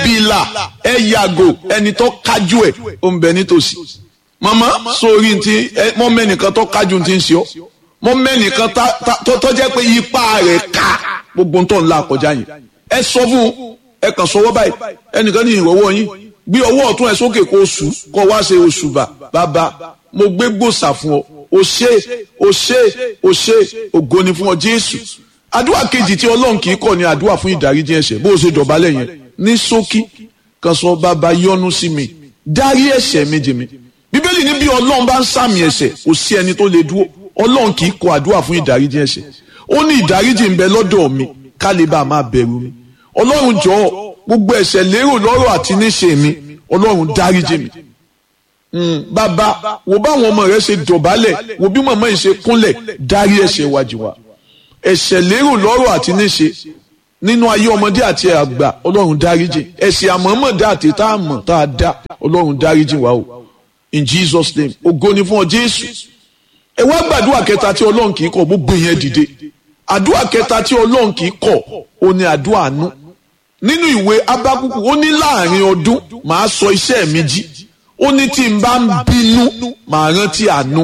bìlà ẹ yàgò ẹni tó kájú ẹ ó ń bẹ nítòsí màmá sórí ti mọ mẹ́nìkan tó kájú ti ń ṣe ọ́ mọ mẹ́nìkan tó jẹ́ pé ipa rẹ̀ ká gbogbo tó ń la kọjá yẹn ẹ sọ fún ẹ kàn sọwọ́ báyìí ẹnìkan ní ìrọ̀wọ́ yín gbé ọwọ́ ọ̀tún ẹ sókè kó oṣù kó wá ṣe oṣù bà bàbá mo gbé gbòòsà fún ọ o ṣe o ṣe o ṣe ògo ni fún ọ Jésù àdúrà kejì tí Ọlọ́run kì í kọ̀ ní àdúrà fún ìdáríjì ẹ̀ṣẹ̀ bó o ṣe dọ̀bálẹ̀ yẹn ní ṣókí kan sọ bàbá yọ́nú sí mi dárí ẹ̀ṣẹ̀ mi jì mí bíbélì ní bí Ọlọ́run bá ń sàmì ẹ̀ṣẹ̀ kò sí ẹni tó lè dúró Ọlọ́run kì í kọ̀ àdúrà fún ìdáríjì ẹ̀ṣẹ̀ ó ní ìdáríjì ń bẹ lọ́dọ̀ mi ká lè bá a máa bẹ̀rù mi Ọlọ́run jọ̀ọ́ gbogbo ẹ̀ṣẹ̀ lérò lọ́rọ̀ àti níṣe mi Ọlọ́run dáríjì mi bàbá wo báwọn ọmọ rẹ ṣe dọ̀bálẹ̀ wo bí màmá yìí ṣe kúnlẹ̀ dárí ẹ̀ṣẹ̀ wájú wa ẹ̀ṣẹ̀ lérò lọ́rọ̀ àti níṣe nínú ayé ọmọdé àti àgbà ọlọ́run dáríjì ẹ̀ṣẹ̀ àmọ́mọ́dá àti tá a mọ̀ tá a dá ọlọ́run dáríjì wa o in Jesus name ògo ni fún ọ Jésù ẹ wá gbàdúrà kẹta tí ọlọ́run kì í kọ̀ gbogbo yẹn dìde àdúrà kẹta tí ọlọ́run kì í kọ̀ ó ní àdúrà àánú nínú ìwé Ábákúkù ó ní láàrin ọdún màá sọ iṣẹ́ mi jí ó ní tí n bá ń bínú màá rántí àánú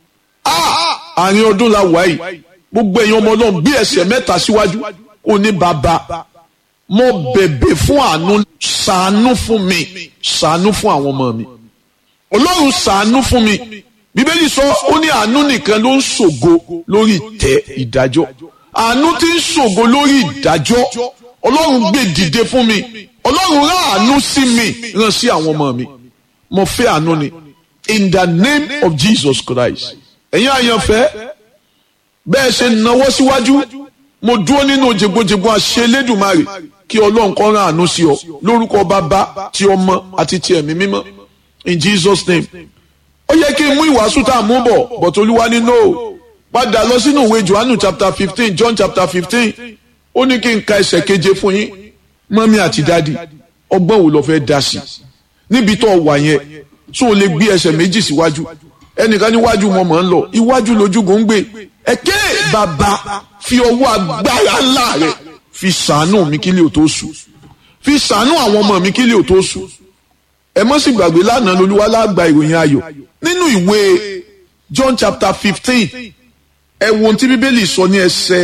àárín ọdún la wà yìí gbogbo èèyàn ọmọ ọlọ́run bí ẹsẹ̀ mẹ́ta síwájú ó ní bàbá mo bẹ̀bẹ̀ fún àánú ṣàánú fún mi ṣàánú fún àwọn ọmọ mi ọlọ́run ṣàánú fún mi bíbélì sọ ó ní àánú nìkan ló ń ṣògo lórí ìtẹ́ ìdájọ́ àánú tí ń ṣògo lórí ìdájọ́ ọlọ́run gbé dìde fún mi ọlọ́run rán àánú sí mi rán sí àwọn ọmọ mi mo fẹ́ àánú ni in the name of Jesus Christ ẹ̀yin àyànfẹ́ bẹ́ẹ̀ ṣe náwó síwájú mo dúró nínú jẹgbọjẹgbọ àṣẹ Elédùmarè kí Ọlọ́run kó rán àánú sí ọ lórúkọ bàbá ti ọmọ àti ti ẹ̀mí mímọ́ in Jesus name ó yẹ kí n mú ìwàásù tá a mú bọ̀ but Olúwa ní no padà lọ sínú ìwé Johannu chapter fifteen John chapter fifteen ó ní kí n ka ẹsẹ̀ keje fún yín mọ́mí àti dádì ọgbọ́n wo lọ fẹ́ dá sí níbi tó wà yẹn tó o lè gbé ẹsẹ̀ méjì síwájú ẹnìkan níwájú wọn mọ̀ ń lọ iwájú lójúgun ń gbé ẹ̀kẹ́ bàbá fi ọwọ́ agbára ńlá rẹ̀ fi ṣàánú mi kílẹ̀ ò tó sùn fi ṣàánú àwọn ọmọ mi kílẹ̀ ò tó sùn ẹ mọ́ sì gbàgbé lánàá lolúwa lágbà ìròyìn ayọ̀ nínú ìwé John chapter fifteen ẹ wo ohun tí bíbélì sọ ní ẹsẹ̀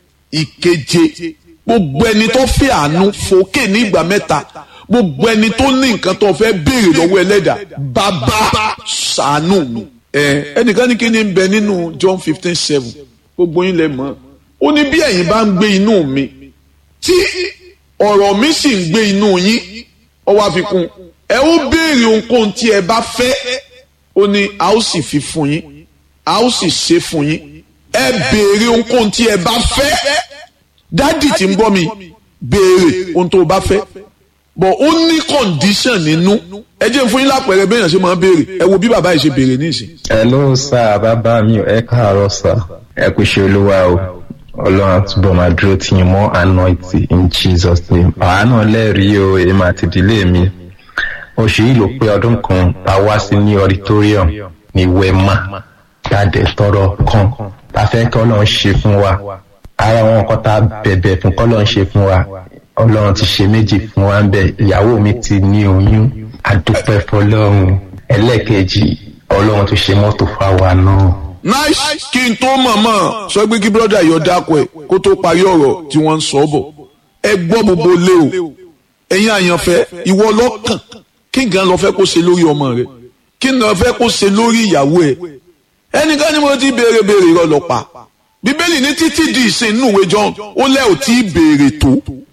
ìkeje gbogbo ẹni tó fẹ́ àánú fòkè ní ìgbà mẹ́ta gbogbo ẹni tó ní nǹkan tó fẹ́ béèrè lọ́wọ́ ẹlẹ́dàá bàbá ṣàánú mi ẹ ẹnìkan ní kí ni ń bẹ nínú John fifteen seven gbogbo yín lẹ mọ̀ ó ní bí ẹ̀yin bá ń gbé inú mi tí ọ̀rọ̀ mi sì ń gbé inú yín ó wá fi kún ẹ ó béèrè ohunkóhun tí ẹ bá fẹ́ ó ní a ó sì fi fún yín a ó sì ṣe fún yín ẹ béèrè ohunkóhun tí ẹ bá fẹ́ dádì tí ń gbọ́ mi béèrè ohun tó o bá fẹ́ bọ̀ ó ní condition nínú ẹ jẹ́ fún yín lápẹ̀rẹ̀ bẹ́ẹ̀ yẹn ṣe máa ń béèrè ẹ wo bí bàbá yìí ṣe béèrè nísìn. hello sir bàbá mi ẹ káàárọ̀ sir ẹ kú ṣe olúwa o ọlọ́run àtúbọ̀ máa dúró tì yín mọ́ anointing in jesus name àwa náà lẹ́rìí o èmi àti ìdílé mi oṣù yìí ló pé ọdún kan tá a wá sí ní auditorium ní wema jáde tọrọ kan tá a fẹ́ kí ọlọ́run ṣe fún wa ara àwọn nǹkan tá a bẹ̀bẹ̀ fún kọ́lọ́run ṣe fún wa ọlọ́run ti ṣe méjì fún wa ń bẹ̀ ìyàwó mi ti ní oyún adúpẹ́ fọlọ́run ẹlẹ́ẹ̀kejì ọlọ́run tó ṣe mọ́tò fáwa náà. nice kí n tó mọ̀mọ́ sọ pé kí brọ́dà yọ dákọ̀ ẹ̀ kó tó parí ọ̀rọ̀ tí wọ́n ń sọ bọ̀ ẹ gbọ́ gbogbo lé o ẹ̀yin àyànfẹ́ ìwọ lọ́kàn kí nǹkan lọ fẹ́ kó ṣe lórí ọmọ rẹ kí nǹkan lọ fẹ́ kó ṣe lórí ìyàwó ẹ ẹnìkan ni mo ti béèrè béèrè irọ́ lọ pa bíbélì ní títí di ìsìn inú ìwé John ó lẹ́ ò tí ì béèrè tó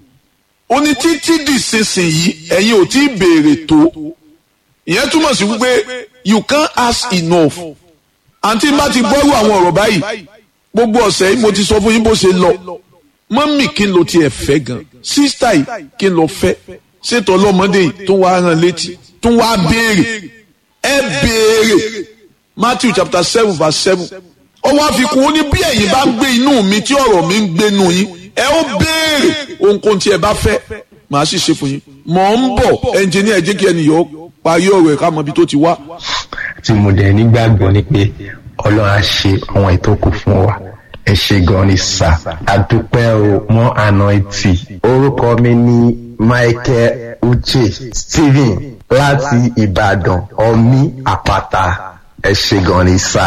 ó ní títí di ìsinsìnyí ẹ̀yin ò tí ì béèrè tó ìyẹn túmọ̀ sí wípé you can't ask enough àǹtí bá ti gbọ́rú àwọn ọ̀rọ̀ báyìí gbogbo ọ̀sẹ̀ yìí mo ti sọ fún yín bó ṣe lọ mọ́mì kí n lo tiẹ̀ fẹ́ gan sísítà yìí kí n lọ fẹ́ ṣètò ọlọ́mọdé yìí tó wá rán létí tó wá béèrè ẹ béèrè Matthew chapter seven verse seven ó wá fi kún ó ní bí ẹ̀yin bá ń gbé inú mi tí ọ̀rọ̀ mi ń gbénu yín ẹ ó béèrè ohunkóhun tí ẹ bá fẹ́ màá sì ṣe fún yín mọ̀ ń bọ̀ ẹnjìníà ẹ jẹ́ kí ẹnì yọ parí ọ̀rọ̀ ẹ̀ ká mọ ibi tó ti wá. tí mo dẹ̀ nígbàgbọ́ ni pé ọlọ́run á ṣe àwọn ètò kù fún wa ẹ ṣe gan ni sà àdúpẹ́ o mọ́ anointi orúkọ mi ní michael uche stephen láti ìbàdàn ọmí àpáta ẹ ṣe gan ni sà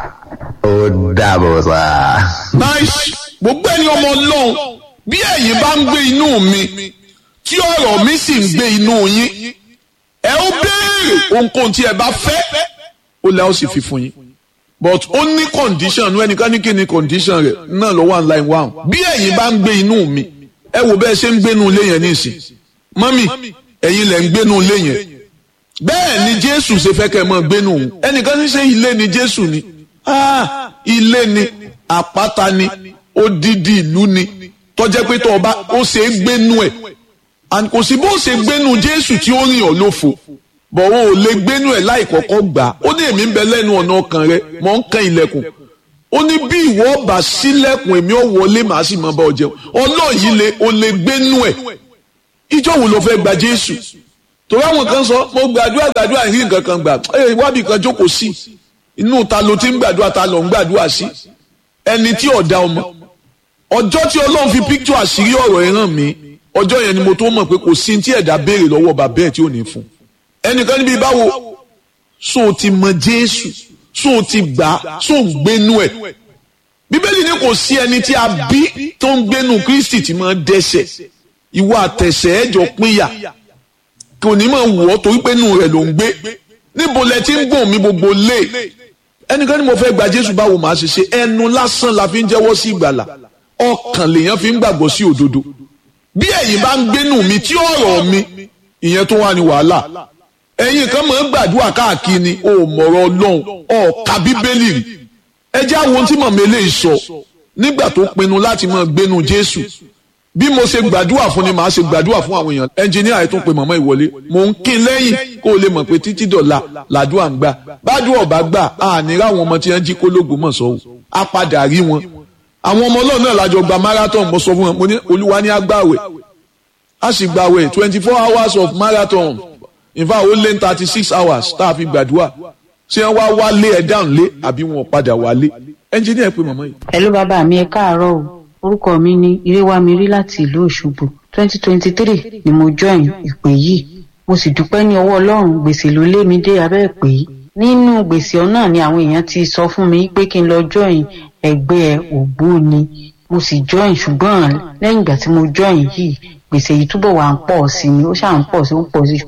ó dàbọ̀ sà. nice gbogbo ẹni ọmọ ọlọ́run bí ẹ̀yin bá ń gbé inú mi tí ọ̀rọ̀ mi sì ń gbé inú yín ẹ ó béèrè ohunkóhun tí ẹ bá fẹ́ ó lẹ́ ó sì fi fún yín but ó ní condition ní ẹnìkan ní kí ni condition rẹ̀ náà ló wà line one bí ẹ̀yin bá ń gbé inú mi ẹ wò bẹ́ẹ̀ ṣe ń gbénu ilé yẹn nísìn mọ́mì ẹ̀yin lẹ̀ ń gbénu ilé yẹn bẹ́ẹ̀ ni jésù ṣe fẹ́ kẹ́ ẹ mọ́ gbénu òun ẹnìkan ní ṣe ilé ni jésù ni ah ilé ni àpáta ni odidi ìlú ni tọ́jẹ́ pé tó ọba ó ṣe é gbénu ẹ̀ and kò sí bó ṣe gbénu jésù tí ó rìn ọ́ lófo bọ̀ o ò lè gbénu ẹ̀ láì kọ́kọ́ gbà ó ní èmi ń bẹ lẹ́nu ọ̀nà ọkàn rẹ mọ̀ ń kan ilẹ̀kùn ó ní bí ìwọ bá sílẹ̀kùn èmi ò wọlé màá sì máa bá ọ jẹun ọlọ́ọ̀yí le o lè gbénu ẹ̀ ìjọ wo ló fẹ́ gba jésù torí àwọn kan sọ mo gbàdúrà gbàdúrà rí nǹkan kan gbà ẹ wábì kan jókòó sí inú ta ló ti ń gbàdúrà ta ló ń gbàdúrà sí ẹni tí ọ̀dà ọmọ ọjọ́ tí ọlọ́run fi píkítọ̀ àṣírí ọ̀rọ̀ ẹ̀ hàn mí ọjọ́ yẹn ni mo tó mọ̀ pé kò sí tí ẹ̀dá béèrè lọ́wọ́ bàbá ẹ̀ tí ò ní fún ẹnìkan níbi báwo so o ti mọ jésù so o ti gbà so ń gbénu ẹ̀ bíbélì ni kò sí ẹni tí a bí tó ń gbénu kristi tí máa dẹ́ṣẹ̀ ìwọ àtẹ̀sẹ̀ ẹ̀jọ̀ pínyà kò ní máa wọ̀ ọ́ torí pé inú rẹ̀ ló ń gbé níbo lẹ ti ń gbọ̀n mi gbogbo lé ẹnìkan ni mo fẹ́ gba jésù báwo màá ṣe ṣe ẹnu lásán la fi ń jẹ́wọ́ sí ìgbàlà ọkàn lèèyàn fi ń gbàgbọ́ sí òdodo bí ẹ̀yin bá ń gbénu mi tí ọ̀rọ̀ mi ìyẹn tó wà ní wàhálà ẹ̀yin kan máa ń gbàdúrà káàkiri ni o mọ̀rọ̀ ọlọ́run ọ̀ka bíbélì rí ẹ jẹ́ àwọn ohun tí mọ̀mọ́ eléyìí sọ nígbà tó pinnu láti máa gbénu jésù bí mo ṣe gbàdúrà fún ni màá ṣe gbàdúrà fún àwọn èèyàn ẹnjìníà ẹ̀ tún pe mọ̀mọ́ ìwọlé mò ń kín lẹ́yìn kó o lè mọ̀ pé títí dọ̀la làdúrà ń gbà bádùn ọ̀bá gbà àní ráwọn ọmọ tí wọ́n jí kólógbò mọ̀ sọ́wọ́ á padà rí wọn àwọn ọmọ ọlọ́run náà lájọ gba marathon mo sọ fún wọn mo ní olúwa ní agbáwẹ̀ a sì gbàwẹ̀ twenty four hours of marathon in fact ó lé ní thirty six hours tá a fi gbàdúrà ṣé wọ́n wá wálé ẹ̀ dáhùn lé àbí wọn padà wálé ẹnjìníà pé màmá yìí. hello bàbá mi ẹ káàárọ̀ o orúkọ mi ní iréwámirí láti ìlú òṣogbo twenty twenty three ni mo join ìpè yìí mo sì dúpẹ́ ní ọwọ́ ọlọ́run gbèsè ló lé mi dé abẹ́ ìpè yìí nínú gbèsè ọ̀nà ni àwọn èèyàn ti sọ fún mi pé kí n lọ join ẹgbẹ́ ògbóni mo sì join ṣùgbọ́n lẹ́yìn ìgbà tí mo join yìí gbèsè yìí túbọ̀ wà ń pọ̀ sí ni ó ṣáà ń pọ̀ sí ń pọ̀ sí.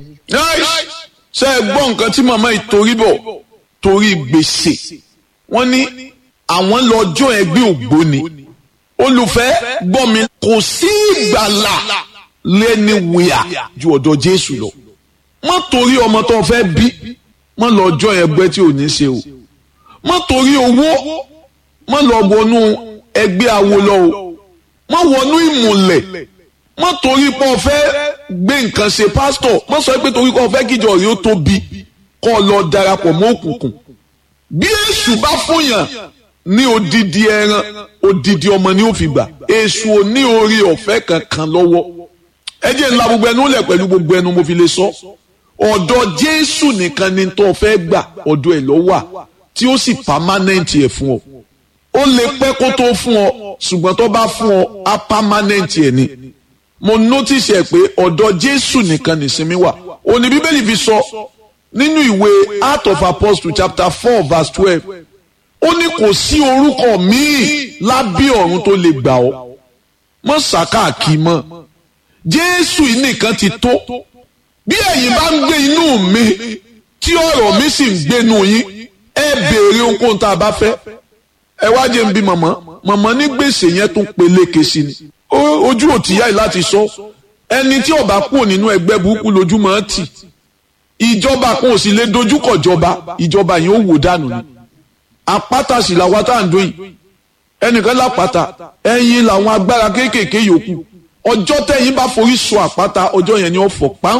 ṣé ẹ gbọ́ nǹkan tí màmá yìí torí bọ̀ torí gbèsè wọ́n ní àwọn lọ́jọ́ ẹgbẹ́ ògbóni olùfẹ́ gbọ́ mi kò sí ìgbàlà lẹ́ni wíyà ju ọ̀dọ̀ Jésù lọ má torí ọmọ tó fẹ́ bí má lọ́jọ́ ẹgbẹ́ tí ò ní ṣe o má torí owó má lọ wọnú ẹgbẹ́ awo lọ o má wọnú ìmùlẹ̀ má torí pé o fẹ́ gbé nǹkan ṣe pásítọ̀ má sọ pé torí pé o fẹ́ kíjọ rí ó tóbi kọ́ ọ lọ darapọ̀ mọ́ òkùnkùn bí èṣù bá fún yàn ní odidi ẹran odidi ọmọ ni ó fi gbà èṣù ò ní orí ọ̀fẹ́ kankan lọ́wọ́ ẹ jẹ́ ńlá gbogbo ẹnu lẹ̀ pẹ̀lú gbogbo ẹnu mo fi lè sọ ọ̀dọ̀ Jésù nìkan ni tó fẹ́ gbà ọ̀dọ̀ ẹ̀ lọ́wọ́ tí ó sì pàmánẹ́ǹtì ẹ̀ fún ọ ó lè pẹ́ kó tó fún ọ ṣùgbọ́n tó bá fún ọ á pàmánẹ́ǹtì ẹ̀ ni mo notice ẹ̀ pé ọ̀dọ̀ Jésù nìkan nìsinmi wà òní Bíbélì fi sọ nínú ìwé Acts of Apostles chapter four verse twelve ó ní kò sí orúkọ míì lábẹ́ ọ̀run tó lè gbà ọ́ mọ́ sàkáàkì mọ́ Jésù yìí nìkan ti tó bí ẹ̀yin bá ń gbé inú mi tí ọ̀rọ̀ mi sì ń gbénu yín ẹ béèrè ohunkóhun tá a bá fẹ́ ẹ wá jẹ́ ń bí mọ̀mọ́ mọ̀mọ́ ní gbèsè yẹn tún peléke sí ni ojú ò tìyá yìí láti sọ ẹni tí ó bá kúrò nínú ẹgbẹ́ burúkú lójú máa tì ìjọba kan ò sì lè dojúkọ jọba ìjọba yẹn ó wò dànù ni àpáta sì làwọn tá à ń dún yìí ẹnìkan lápáta ẹ̀yin làwọn agbára kéékèèké yòókù ọjọ́ tẹ̀yin bá forí sọ àpáta ọjọ́ yẹn ni ó fọ́ pàm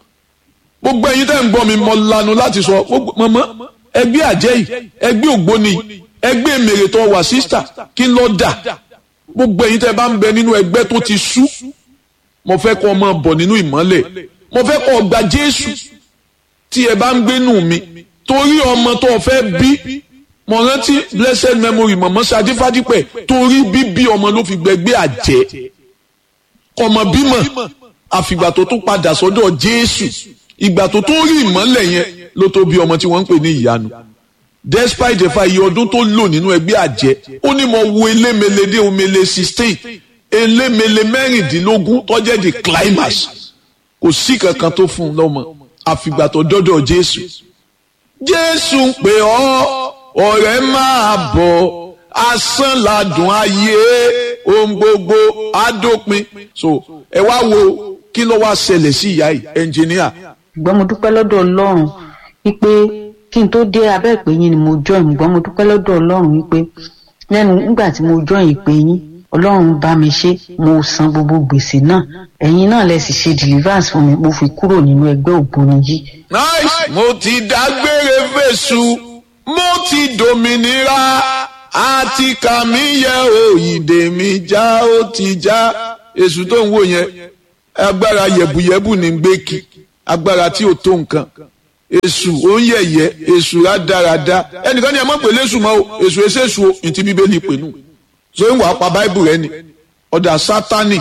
gbogbo ẹ̀yin tẹ́ ń gbọ́ mi mọ lanu láti sọ mọ́mọ́ ẹgbẹ́ àjẹ́ yìí ẹgbẹ́ ògbóni ẹgbẹ́ mèrè tó wà sísítà kí n lọ dà gbogbo ẹ̀yin tẹ́ bá ń bẹ nínú ẹgbẹ́ tó ti sú mo fẹ́ kọ́ ọmọ bọ̀ nínú ìmọ́lẹ̀ mo fẹ́ kọ́ gba Jésù tí ẹ bá ń gbénú mi torí ọmọ tó fẹ́ bí mo rántí blessed memory mọ̀mọ́ sadé fádípẹ̀ torí bíbí ọmọ ló fi gbẹgbẹ́ àjẹ́ ọmọ bímọ àfìgbà tó tún padà sọ́dọ̀ jésù ìgbà tó tún rí ìmọ́lẹ̀ yẹn ló tó bí ọmọ tí wọ́n ń pè ní ìyanu despite the fact iye ọdún tó lò nínú ẹgbẹ́ àjẹ́ ó ní mo wo elémele dé omele sixteen elémele mẹ́rìndínlógún tó jẹ́ the climax kò sí kankan tó fún un lọ́mọ àfìgbà tó dọ́dọ̀ jésù jésù ń pè ọ́ ọ̀rẹ́ máa bọ̀ asán ladùn ayé ohun gbogbo adópin so ẹ wá wo kí ló wá ṣẹlẹ̀ sí ìyá yìí ẹnjìníà. ṣùgbọ́n mo dúpẹ́ lọ́dọ̀ ọlọ́run wípé kí n tó dé abẹ́ ìpè yín ni mo join ṣùgbọ́n mo dúpẹ́ lọ́dọ̀ ọlọ́run wípé lẹ́nu nígbà tí mo join ìpè yín ọlọ́run bá mi ṣe mo san gbogbo gbèsè náà ẹ̀yin náà lẹ sì ṣe deliverance fún mi mo fi kúrò nínú ẹgbẹ́ ògbóni yìí. nice mo ti dágbére fèsù mo ti dòmìnira àti kàmí yẹ òyìnbó mi já ó ti já èṣù tó ń wò yẹn agbára yẹ̀bùyẹ̀bù ní gbẹ́kì agbára tí ò tó nǹkan èṣù ó ń yẹ̀yẹ́ èṣù rádaràda ẹnìkan ní ẹ má pè léṣù mọ́ o èṣù èṣèṣù o ìtì bíbélì pè nù so ń wà á pa báìbù rẹ ni ọ̀dà sátánì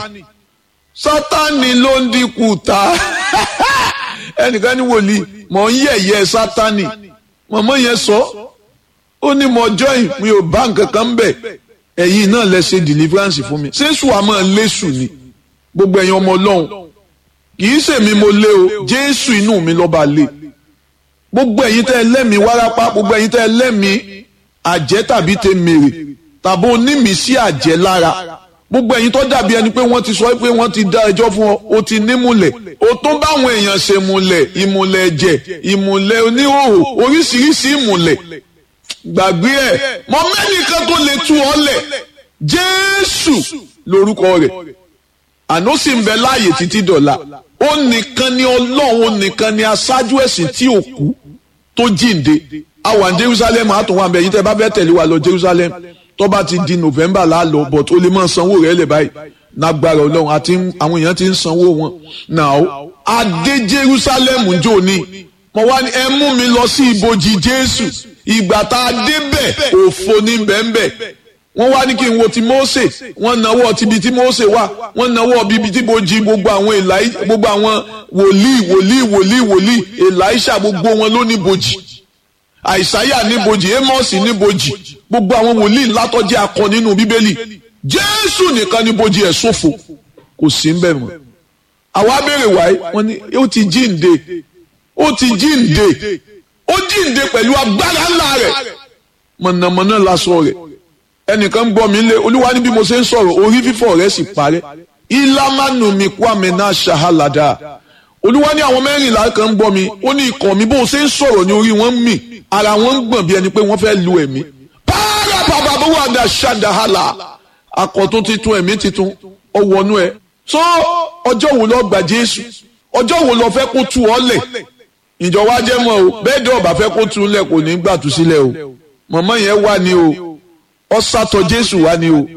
sátánì ló ń dínkù ta ẹnìkan ní wòlíì mọ̀ ń yẹ̀yẹ́ sátánì mọ̀mọ́ yẹn sọ ó ní mo join mi ò bá nǹkan kan bẹ̀ ẹ̀yin náà lẹ ṣe deliverance fún mi ṣéṣù àmọ́ léṣù ni gbogbo ẹ̀yin ọmọ ọlọ́run kì í ṣèmi mo lé o jésù inú mi lọ́ba lé gbogbo ẹ̀yin tẹ́ ẹ lẹ́mìí wárápá gbogbo ẹ̀yin tẹ́ ẹ lẹ́mìí àjẹ́ tàbí tẹ mèrè tàbí onímìísí àjẹ́ lára gbogbo ẹ̀yin tó dàbí ẹni pé wọ́n ti sọ pé wọ́n ti dá ẹjọ́ fún ọ o ti nímùlẹ̀ o tó báwọn èèyàn ṣe múlẹ̀ ìmùlẹ̀ ẹ̀jẹ̀ ìmùlẹ̀ oníhòòhò oríṣiríṣi ìmùlẹ̀ gbàgbé ẹ̀ mọ mẹ́nìkan tó lè tú ọ lẹ̀ jésù lórúkọ rẹ̀ àná sì ń bẹ láàyè títí dọ̀la ó nìkan ni ọlọ́run ó nìkan ni aṣáájú ẹ̀sìn tí ò kú tó jíǹde a wà ní jerusalem àtúnwá àbẹ̀ yìí tẹ́ bá fẹ́ tẹ̀lé wa lọ jerusalem tó bá ti di november láàlọ́ but ó lè máa sanwó rẹ̀ lẹ̀ báyìí nágbára ọlọ́run àti àwọn èèyàn ti ń sanwó wọn náà adé jerusalem jò ní mo wá ní ẹ mú mi lọ sí ibojì jésù ìgbà tá a débẹ̀ òfo ní bẹ́ẹ̀nbẹ́ẹ̀ wọ́n wá ní kí n wo ti Mósè wọ́n náwó tibi tí Mósè wà wọ́n náwó bíbi tí bojì gbogbo àwọn èlàí gbogbo àwọn wòlíì wòlíì wòlíì wòlíì èlàíṣà gbogbo wọn ló ní bojì àìsáyà ní bojì Ámọ́sì ní bojì gbogbo àwọn wòlíì ńlá tó jẹ́ akọ nínú bíbélì Jésù nìkan ní bojì ẹ̀ ṣòfò kò sí ń bẹ̀ mọ́ àwa béèrè wáyé wọ́n ní ó ti jíǹde ó ti jíǹde ó jíǹde pẹ̀lú agbára ńlá rẹ̀ mọ̀nàmọ́ná lásọ rẹ̀ ẹnìkan gbọ́ mi lé olúwa ní bí mo ṣe ń sọ̀rọ̀ orí fífọ́ rẹ̀ sì parẹ́ ìlàmánu mi kú àmì náà ṣàhálàdà olúwa ní àwọn mẹ́rìnlá kan ń gbọ́ mi ó ní ikọ̀ mi bó ṣe ń sọ̀rọ̀ ní orí wọn ń mì ara wọn ń gbọ̀n bí ẹni pé wọ́n fẹ́ lu ẹ̀mí pààrà bàbá bó wà dà ṣàdáhàlà akọ̀tún titun ẹ̀mí titun ọwọ́nú ẹ̀ so ọjọ́ wo lọ gbà jésù ọjọ́ wo lọ fẹ́ kó tu ọ lẹ̀ ìjọ wa jẹ́ mọ́ o bẹ́ẹ̀ dẹ́ ọ̀bà fẹ́ kó tu lẹ̀ kò ní gbà tú sílẹ̀ o mọ̀mọ́ yẹn wà ní o ọsàtọ jésù wá ní o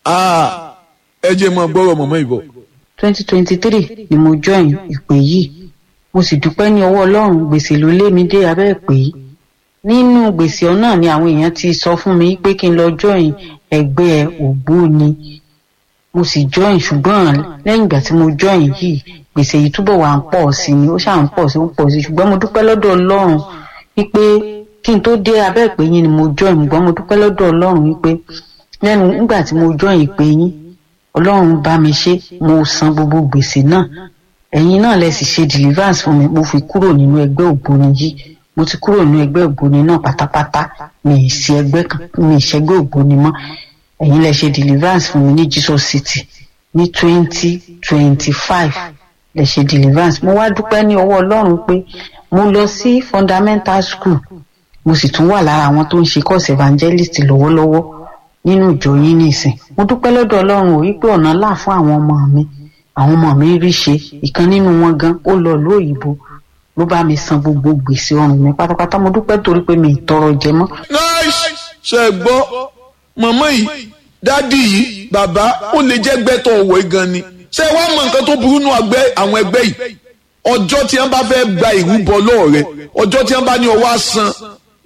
ẹ jẹ́ mọ́ gbọ́rọ̀ mọ̀mọ́ ìbọ̀. twenty twenty three ni mo join ìpè yìí mo sì dúpẹ́ ní ọwọ́ ọlọ́run gbèsè ló lé mi dé abẹ́ ìpè yìí nínú gbèsè náà ni àwọn èèyàn ti sọ fún mi pé kí n lọ join ẹgbẹ́ ògbóni mo sì join ṣùgbọ́n lẹ́yìn ìgbà tí mo join yìí gbèsè yìí túbọ̀ wà ń pọ̀ sí ni ó ṣáà ń pọ̀ sí ń pọ̀ sí ṣùgbọ́n mo dúpẹ́ lọ́dọ̀ ọlọ́run wípé kí n tó dé abẹ́ ìpè yín ni mo join ṣùgbọ́n mo dúpẹ́ lọ́dọ̀ ọlọ́run wípé lẹ́nu nígbà tí mo join ìpè yín ọlọ́run bá mi ṣe mo san gbogbo gbèsè náà ẹ̀yin náà lẹ sì ṣe deliverance fún mi mo fi kúrò nínú ẹgbẹ́ ògbóni yìí mo ti kúrò nínú ẹgbẹ́ ògbóni náà pátápátá mi ì sí ẹgbẹ́ kan mi ì ṣẹgbẹ́ ògbóni mọ́ ẹ̀yin lẹ ṣe deliverance fún mi ní Jesus City ní twenty twenty five lẹ ṣe deliverance mo wá dúpẹ́ ní ọwọ́ ọlọ́run pé mo lọ sí fundamental school mo sì tún wà lára àwọn tó ń ṣe course evangelist lọ́wọ́lọ́wọ́ nínú ìjọ yín nìsín mo dúpẹ́ lọ́dọ̀ ọlọ́run ò wípé ọ̀nà là fún àwọn ọmọ mi àwọn ọmọ mi rí ṣe ìkan nínú wọn gan ó lọ ìlú òyìnbó ló bá mi san gbogbo gbèsè ọrùn mi pátápátá mo dúpẹ́ torí pé mi ì tọrọ jẹ mọ́. nice ṣe gbọ́ mọ̀mọ́ yìí dádì yìí bàbá ó lè jẹ́ gbẹ́tọ̀ ọ̀wọ́ gan ni ṣé wàá mọ nǹkan tó burú nù àwọn ẹgbẹ́ yìí ọjọ́ tí wọ́n bá fẹ́ gba ìrúbọ lọ́ọ̀ rẹ ọjọ́ tí wọ́n bá ní ọwọ́ àsan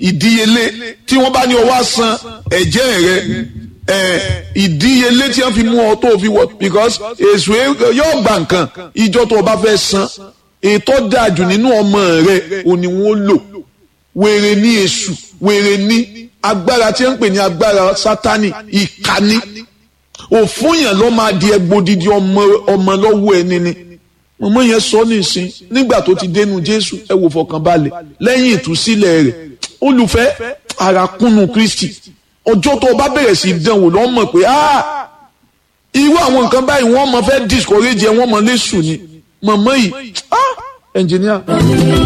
ìdíyelé tí wọ́n bá ní ọwọ́ san ẹ̀jẹ̀ rẹ ìdíyelé tí wọ́n fi mú ọ tó fi wọ because èso yóò gbà nǹkan ìjọ tó o bá fẹ́ san ètò dájú nínú ọmọ rẹ òní wọn lò wèrè ní èṣù wèrè ní agbára tí wọ́n ń pè ní agbára sátani ìkànnì òfun yẹn ló máa di ẹgbòdìdì ọmọ ọmọ lọ́wọ́ ẹni ni mọ̀mọ́ yẹn sọ nísìn nígbà tó ti dénú jésù ẹ wò fọkànbalẹ̀ lẹ́yìn ìtúsílẹ̀ rẹ̀ olùfẹ́ àràkúnnù kristi ọjọ́ tó o bá bẹ̀rẹ̀ sí í dánwò lọ́ mọ̀ pé irú àwọn nǹkan báyìí wọ́n mọ̀ fẹ́ discourage ẹ wọ́n mọ̀ lẹ́sùn ni mọ̀mọ́ yìí ẹnjìníà.